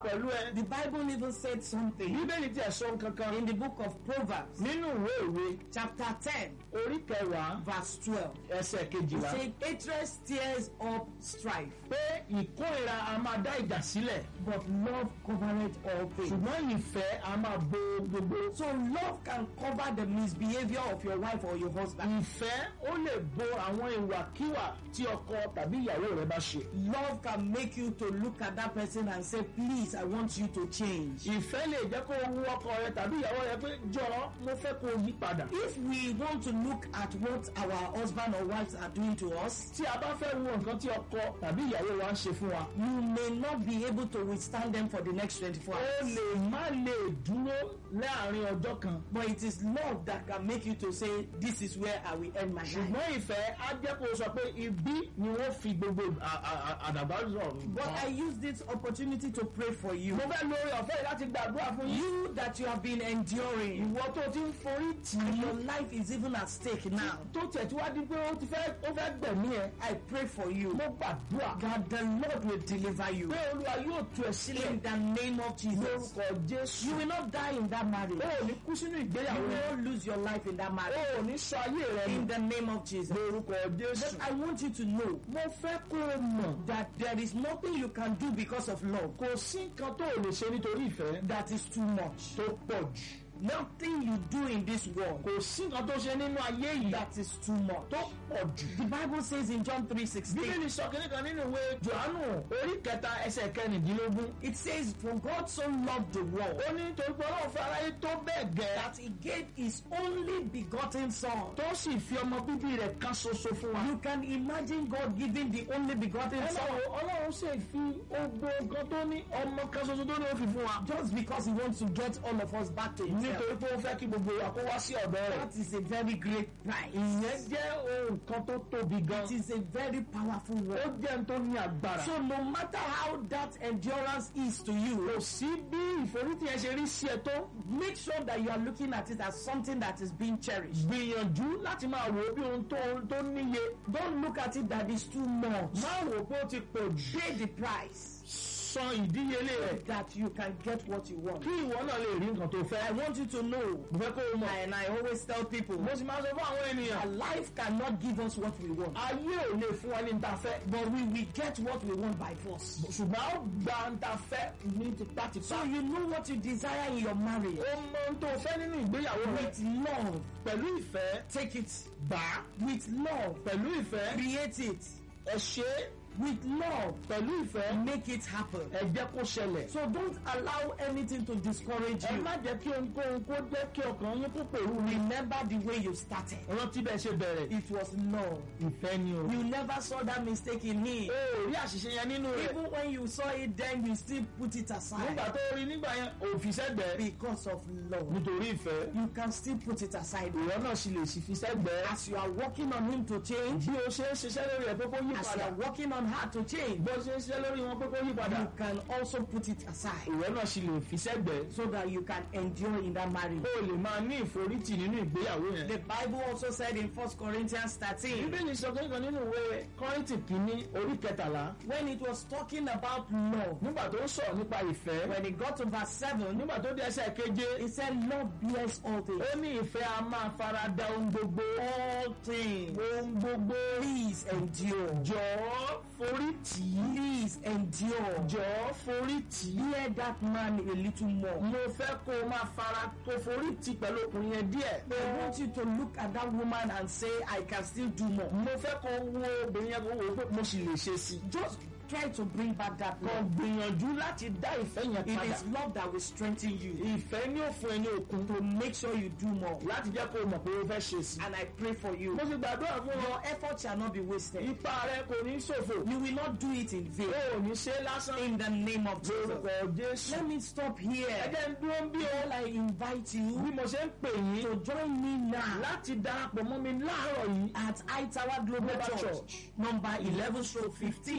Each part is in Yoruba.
pẹ̀lú ẹ. The Bible even said something bíbélì tí ẹ sọ kankan in the book of Proverbs, nínú ìwé ìwé chapter 10, orí kẹwàá verse 12. ẹsẹ̀ It kejìlá said, Hatred stirs up strife, pé ìkórìíra a máa dá ìjà sílẹ̀ but love covereth all things. ṣùgbọ́n ìfẹ́ a máa bo gbogbo. So love can cover the misbehavior of your wife or your husband. ìfẹ́ ó lè bo àwọn ìwàkiwà tí ọkọ tàbí ìyàwó rẹ bá ṣe. Love can make you to look at that person and say, please, I want you to change. ìfẹ́ lè jẹ́ kó wú ọkọ rẹ tàbí ìyàwó rẹ pé jọ̀ọ́ mo fẹ́ kó o yí padà. If we want to look at what our husband or wives are doing to us, tí a bá fẹ́ wo nǹkan tí ọkọ tàbí ìyàwó wa ń ṣe fún wa. you may not be able to withstand them for the next 24 ó hours. lè má lè dúró láàrin ọjọ́ kan. But it is love that can make you to say, this is where I will end my life. ṣùgbọ́n ìfẹ́ á jẹ́ kó o sọ pé ibi ni wọ́n fi gbogbo à- à- à- àdàbà sọ̀rọ̀. But I use this opportunity to pray for you. mo fẹ́ lórí ọ̀fẹ́ yìí láti gbàdúrà fún yín. You that you have been enduring, ìwọ tó ti ń forí tì and í. your life is even at stake now. tó tẹ̀ tí wá di pé ó ti fẹ́ ó fẹ́ gbẹ̀mí ẹ̀. I pray for you mo gbàdúrà that the Lord will deliver you pé olúwa yóò tú ẹ sílẹ̀ in the name of Jesus. lórúkọ jésù. You will not die in that marriage. o ò ní kú sínú You ìgbéyàwó rẹ. will not lose your life in that o marriage. ò ní sọ ayé rẹ In nù. the name of Jesus. lórúkọ jésù. But I want you to know mo fẹ́ kó o mọ̀ that there is nothing you can do because of love kò sí nǹkan tó o lè ṣe nítorí ìfẹ́ that is too much. tó pọ̀ jù. Nothing you do in this world kò sí nǹkan tó ṣe nínú ayé yìí that is too much. tó pọ̀ jù. The Bible says in John 3:16, bíbélì sọ kínní kan nínú ìwé johannu orí kẹta ẹsẹ̀ kẹrìndínlógún. it says, For God so loved the world ó ní torí pé ọlọ́run fẹ́ aráyé tó bẹ́ẹ̀ gẹ́ that he gave his only begotten son. tó sì fi ọmọ bíbí rẹ̀ kan ṣoṣo fún wa. You can imagine God giving the only begotten son ọlọ́run ọlọ́run sì fi ogbó nǹkan tó ní ọmọ kan ṣoṣo tó ní ó fi fún wa. just because he wants to get all of us back to himself. nítorí pé ó fẹ́ kí gbogbo wa kó wá sí ọ̀dọ̀ rẹ̀. That is a very great prize. ìyẹn jẹ́ ohun kan tó tóbi gan. It is a very powerful ó word. jẹ́ n tó ní agbára. So no matter how that endurance is to you, kò sí bí ìforítì yẹn ṣe rí sí ẹ tó. make sure that you are looking at it as something that is being cherished. gbìyànjú láti máa wò ó bí ohun tó tó níye. Don't look at it that is too much. má wò ó pé ó ti pọ̀ jù. Pay the price san ìdíyelé rẹ̀. that you can get what you want. kí ìwọ náà lè rí nǹkan tó I fẹ́. want you to know, mo fẹ́ kó o mọ̀. and I always tell people, mo sì máa sọ fún àwọn ènìyàn. that life cannot give us what we want, ayé ò lè fún wa ní nta fẹ́. but we will get what we want by force. ṣùgbọ́n a ó gba nta fẹ́ ní tipátipá. So you know what you desire in your marriage. ó mọ ohun tó fẹ́ nínú ìgbéyàwó rẹ̀. With love, pẹ̀lú ìfẹ́ take it. gbà á. With love, pẹ̀lú ìfẹ́ create it. ẹ ṣe é. With love, pẹ̀lú ìfẹ́ make it happen. ẹ jẹ́ kó ṣẹlẹ̀. So don't allow anything to discourage ẹ you. má jẹ́ kí ohunkóhun kó jẹ́ kí ọkàn yín kó pèrú rí. Remember the way you started. rántí bẹ́ẹ̀ ṣe bẹ̀rẹ̀. It was love. ìfẹ́ ni o. You never saw that mistake in him. o ò rí àṣìṣe yẹn nínú rẹ̀. Even when you saw it then, you still put it aside. nígbà tó rí nígbà yẹn òfin sẹ́gbẹ̀ẹ́. Because of love. nítorí ìfẹ́. You can still put it aside. ìwọ náà sì lè sì fi sẹ́gbẹ̀ẹ́. As you are working on him to change, bí o ṣe ń ṣiṣẹ́ lórí ẹ̀ pé kó yí as you padà. are working on her to change, bó ṣe ń ṣiṣẹ́ lórí wọn pé kó yí padà. you can also put it aside ìwọ náà sì lè fi sẹ́gbẹ̀ẹ́. so that you can endure in that marriage. o lè máa ní ìforítì nínú ìgbéyàwó yẹn. The Bible also said in 1 Corinthians 13, bíbélì sọ kankan nínú ìwé kọ́rìntì kìíní orí kẹtàlá. when it was talking about love, nígbà tó ń sọ̀rọ̀ nípa ìfẹ́. when it got to verse 7, nígbà tó dé ẹsẹ̀ keje. it said, Love bears all things. ó ní ìfẹ́ a máa fara da ohun gbogbo. All things. ohun gbogbo. Please endure. jọ̀ọ́ forí tì í. Please endure. jọ̀ọ́ forí tì í. Hear that man a little more. mo fẹ́ kó o máa fara kó forí tì pẹ̀lú ọkùnrin yẹn díẹ̀. I want you to look at that woman and say, I can still do more. mo fẹ́ kó o wo obìnrin yẹn kó o wò ó pé mo sì lè ṣe sí i. Just try to bring back that kàn love. gbìyànjú láti dá ìfẹ́ yẹn It padà. is love that will strengthen you ìfẹ́ ní òfin ẹni òkun to make sure you do more. láti jẹ́ kó o mọ̀ pé o fẹ́ ṣe sí i. And I pray for you. mo sì gbàdúrà fún ọ. Your effort shall not be wasted. ipa rẹ kò ní ṣòfò. You will not do it in vain. o ò ní ṣe é lásán. In the name of Jesus. lórúkọ jésù. Let me stop ẹ here. jẹ́ ń dúró ń bí o. While I invite bí you mo ṣe ń pè yín to join me now láti darapọ̀ mọ́ mi láàárọ̀ yìí. at High Tower Global Global Church, Church. number 11 stroke 15,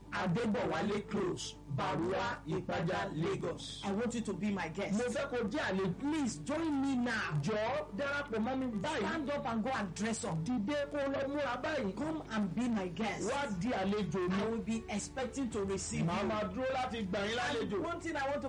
adébọ̀wálé close barua ìpájà lagos. I want you to be my guest. mo fẹ́ kó jẹ́ àlejò. Please join me now. jọ̀ọ́ darapọ̀ mọ́ mi báyìí. Stand up and go and dress up. dìde kó lọ múra báyìí. Come and be my guest. wá di àlejò mi. I will be expecting to receive màá you. máa dúró láti gbà yín And lálejò. one thing I want to